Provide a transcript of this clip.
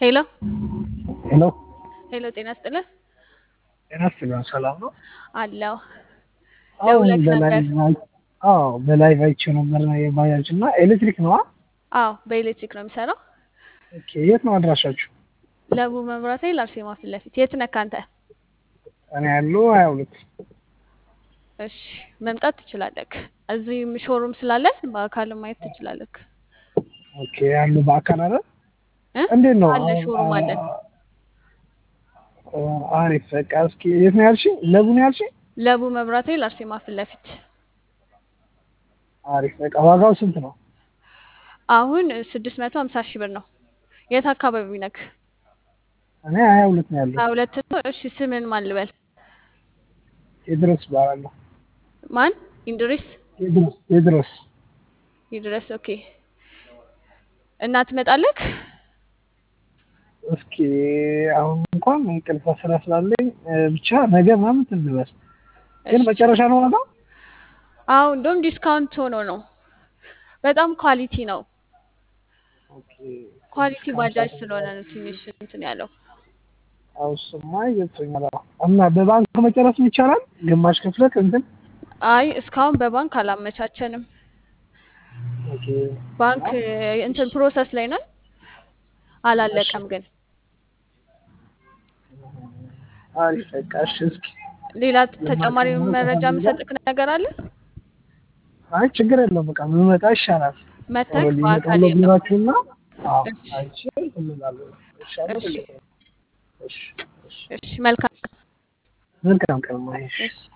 ሄሎ ሄሎ ሄሎ፣ ጤና ይስጥልህ ጤና ይስጥልኝ። ሰላም ነው? አለው አሁን ደውለህ በላይ ነበር። አዎ በላይ አይቼው ነበር የባጃጅ እና ኤሌክትሪክ ነው። አዎ በኤሌክትሪክ ነው የሚሰራው። ኦኬ የት ነው አድራሻችሁ? ለቡ መብራት ኃይል አርሴማ ፊት ለፊት። የት ነህ አንተ? እኔ ያለው ሀያ ሁለት እሺ መምጣት ትችላለህ። እዚህ ሾሩም ስላለን በአካልም ማየት ትችላለህ። ኦኬ ያሉ በአካል አለ እ? እንዴት ነው? አለ ሾሩም አለን። አ- አሪፍ በቃ እስኪ የት ነው ያልሽኝ? ለቡ ነው ያልሽኝ? ለቡ መብራት ኃይል አርሴማ ፊት ለፊት። አሪፍ በቃ ዋጋው ስንት ነው? አሁን ስድስት መቶ ሀምሳ ሺህ ብር ነው። የት አካባቢ ነክ? እኔ ሀያ ሁለት ነው ያለው። ሀያ ሁለት ነው። እሺ ስምን ማን ልበል? ቴድሮስ እባላለሁ። ማን? ኢንድሪስ ቴድሮስ ቴድሮስ ይድረስ። ኦኬ እና ትመጣለህ? እስኪ አሁን እንኳን እንቅልፍ ስራ ስላለኝ እ፣ ብቻ ነገ ምናምን ትንበል ግን እሺ። መጨረሻ ነው ዋጋው? አዎ እንደውም ዲስካውንት ሆኖ ነው። በጣም ኳሊቲ ነው። ኦኬ ኳሊቲ ባጃጅ ስለሆነ ነው ትንሽ እንትን ያለው። አዎ እሱማ ይገብቶኛል። አዎ። እና በባንክ መጨረስ ይቻላል? ግማሽ ክፍለት እንትን አይ እስካሁን በባንክ አላመቻቸንም። ኦኬ ባንክ እ፣ እንትን ፕሮሰስ ላይ ነን፣ አላለቀም ግን። አሪፍ በቃ እሺ። እስኪ ሌላ ተጨማሪ መረጃ የምሰጥክ ነገር አለ? አይ ችግር የለውም በቃ ብመጣ ይሻላል። መተክ ቶሎ በአካል ሊመጣው የለም። ቢሯችሁና አዎ እሺ አይቼ እላለሁ። ይሻላል። እሺ እሺ እሺ እሺ መልካም መልካም ቀን ማይሽ እሺ